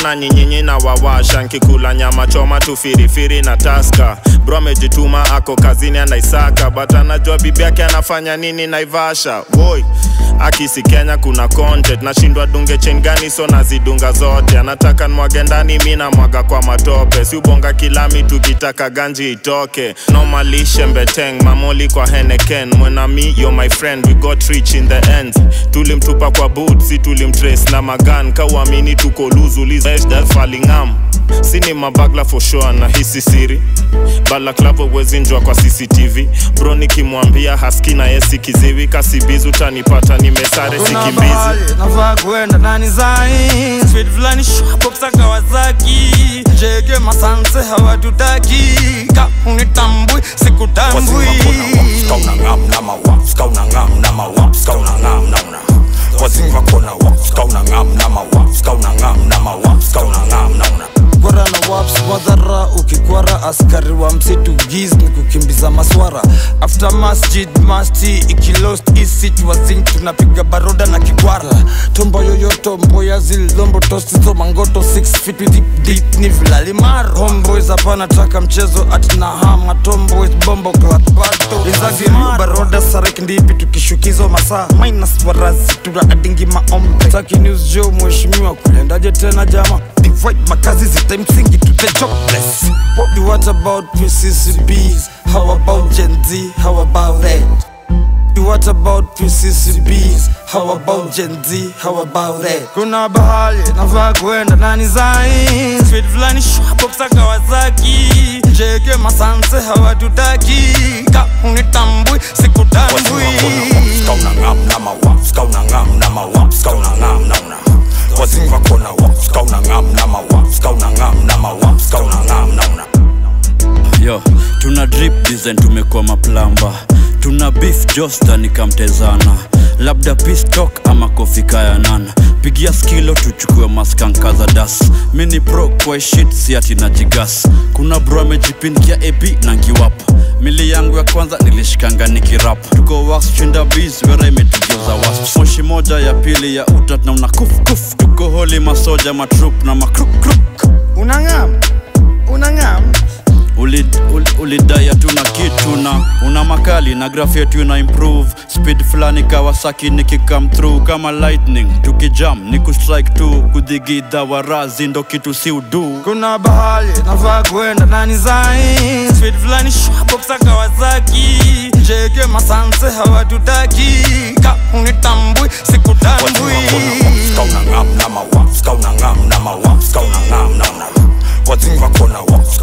mbona nyinyinyi na wawasha nkikula nyama choma tu firifiri na taska bro amejituma ako kazini anaisaka but anajua bibi yake anafanya nini naivasha woi akisi kenya kuna content nashindwa dunge chain gani so nazidunga zote anataka nwage ndani mi namwaga kwa matope si ubonga kilami tukitaka ganji itoke nomalishe mbeteng mamoli kwa heneken mwenami yo my friend we got rich in the end tulimtupa kwa boot si tulimtrace na magan kauamini tuko luzulizfalingam sini mabagla for sure na hisi siri balaklavo wezinjwa kwa cctv bro nikimwambia haski na yesi kiziwi kasibizi utanipata nimesare Kuna sikimbizi mahali nafaa kuenda nani zai Speed fulani shwapoksa Kawasaki jege masanse hawatutaki ka unitambui sikutambui kwara na waps madhara ukikwara askari wa msitu giz ni kukimbiza maswara after masjid masti ikilost isitwazin tunapiga baroda na kikwara tombo yoyoto mboya zilombo tosizo mangoto 6 feet with deep, deep ni vilalimaro homeboys hapana taka mchezo atina hama tomboys bombo klatbato izagiriu baroda sarek ndipi tukishukizo masaa minus warazi tuna adingi maombe taki news jo mheshimiwa kulendaje tena jama divide makazi zite msingi to the jobless what about PCCBs how about Gen Z how about that What about PCCBs? How about Gen Z? How about that? Kuna bahali nafaa kuenda nani zai Speed fulani shwapoksa Kawasaki jege masanse hawatutaki ka unitambui sikutambui yo tuna drip design tumekuwa maplamba tuna beef josta nikamtezana labda pistok ama kofika ya nana pigia skilo tuchukue maskanka za das mini pro kwa shit si ati na jigas kuna bro amejipindia ap na ngiwap mili yangu ya kwanza nilishikanga nikirap tuko wax chinda bis wera imetugeuza wasp moshi moja ya pili ya utat na una kuf kuf tuko holi masoja matrup na makruk unangam unangam ulidai uli, ulidai hatuna kitu na una makali na graph yetu ina improve speed fulani kawasaki nikikam through kama lightning tukijam ni kustrike tu kudhigidha warazi ndo kitu si udu kuna bahali nafaa kuenda nani zai Speed fulani shwapoksa Kawasaki jege masanse hawatutaki ka unitambui sikutambui What's